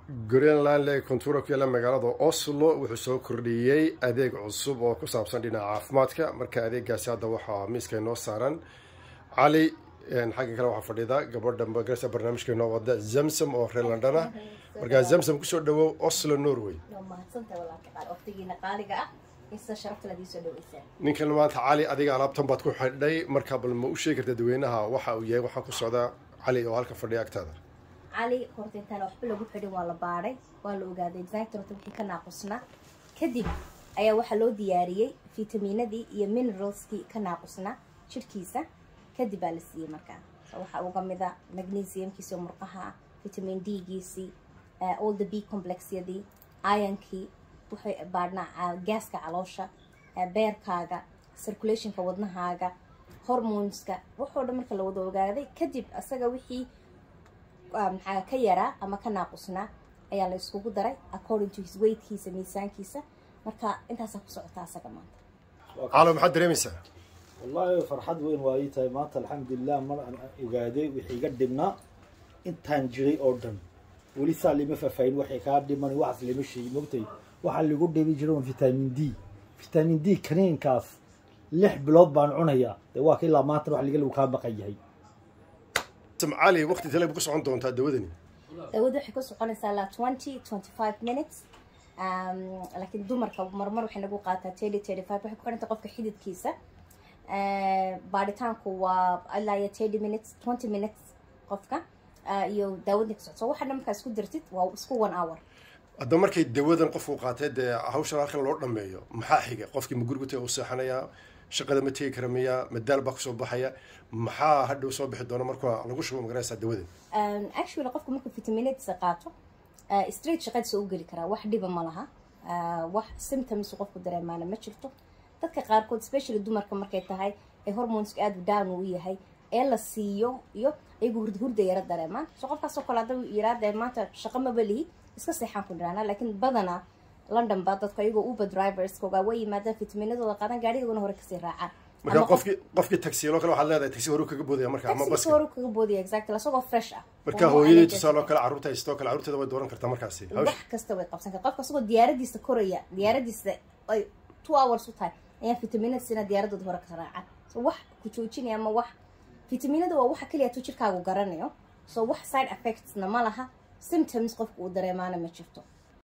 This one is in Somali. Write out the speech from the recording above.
greenland lee kontura ku yaalla magaalada oslo wuxuu soo kordhiyey adeeg cusub oo ku saabsan dhinaca caafimaadka marka adeegaasi hadda waxaa miiska inoo saaran cali xagga kale waxaa fadhida gabadha magarasa barnaamijka inoo wada zamsam oo reer london ah markaa zamsam kusoo dhawow oslo norway ninkan maanta cali adiga alaabtan baad ku xidhay markaa bal ma u sheegi karta dadweynaha waxa uu yahay waxaa ku socdaa cali oo halka fadhiya agtaada cali horta intaan waxba lagu xidhin waa la baadhay waa la ogaaday exact horta wixii ka naaqusnaa kadib ayaa waxaa loo diyaariyey fitamiinadii iyo mineralskii ka naaqusnaa jirhkiisa kadib baa la siiyey markaa waxaa uga mida magnesiumkiisi oo murqaha ah vitamin d giisii all the b complexyadii ironkii waxay baadhnaa gaaska caloosha beerkaaga circulationka wadnahaaga hormoneska waxoo dhan marka la wada ogaaday kadib asaga wixii maxaa ka yaraa ama ka naaqusnaa ayaa la iskugu daray according to his weightkiisa miisaankiisa marka intaasaa ku socotaa asaga maanta calo maxaad dareemaysaa wallaahi farxad weyn waa ii tahay maanta alxamdulilah mar aan ogaaday wixii iga dhibnaa intaan jiray oo dhan weli saa lima faahfaahin waxay kaa dhiman waxaas lima sheegi mogtay waxaa lagu dhibi jiray vitamin d vitamin d kaniinkaas lix bilood baan cunayaa dee waa ka ilaa maanta wax liga lagu kaa baqan yahay cali waqti tale ku socon doontaa dawadani dawada waxay ku soconaysaa ilaa twenty twenty five minutes laakiin dumarka marmar waxay nagu qaataa thirty thirty five waxay ku xidhanta qofka xididkiisa baadhitaanku waa ilaa iyo thirty minutes twenty minutes qofka iyo daawadni ka socto waxa dhan markaa isku dirtid waa isku one hour hadda markay dawadan qofku qaatay dee hawshan halkan loo dhameeyo maxaa xiga qofkii ma gurigu taga u seexanayaa shaqada ma tegi kara miya madaal baa kusoo baxaya maxaa hadhow soo bixi doona marka lagu shubo magaraysaa dawadan actually qofku markuu vitaminadiisa qaato straight shaqadiisa u geli karaa wax dhiba ma laha wax symptoms qofku dareemaana ma jirto dadka qaarkood especially dumarka markay tahay ee hormoneska aada down uu yahay ee la siiyo iyo iyagu hurda hurda yara dareemaan so qofkaasoo kale hadda yiraadee maanta shaqo maba lihi iska seexaan ku dhiraana laakiin badanaa london baa dadka iyagoo uber driverskoga way yimaadaan fitaminadooda qaadan gaadhigoodana hore kasii raacaan marka qofkii qofkii tagsiyaloo kale waxaad leedahay tagsi horu kaga boodaya marka ama baska hore kaga boodaya exactly asagoo fresh ah marka hooyadii tusaale oo kale carruurta haystoo kale carruurteeda way dooran kartaa markaasi wax kasta way qabsan karta qofka asagoo diyaaradiisa koraya diyaaradiisa ay two hours u tahay ayaa fitaminada sina diyaaradooda hore ka raacaan so wax ku joojinaya ama wax fitaminada waa waxa keliya tu jirkaagu garanayo so wax side effectsna ma laha symptoms qofka uu dareemaana ma jirto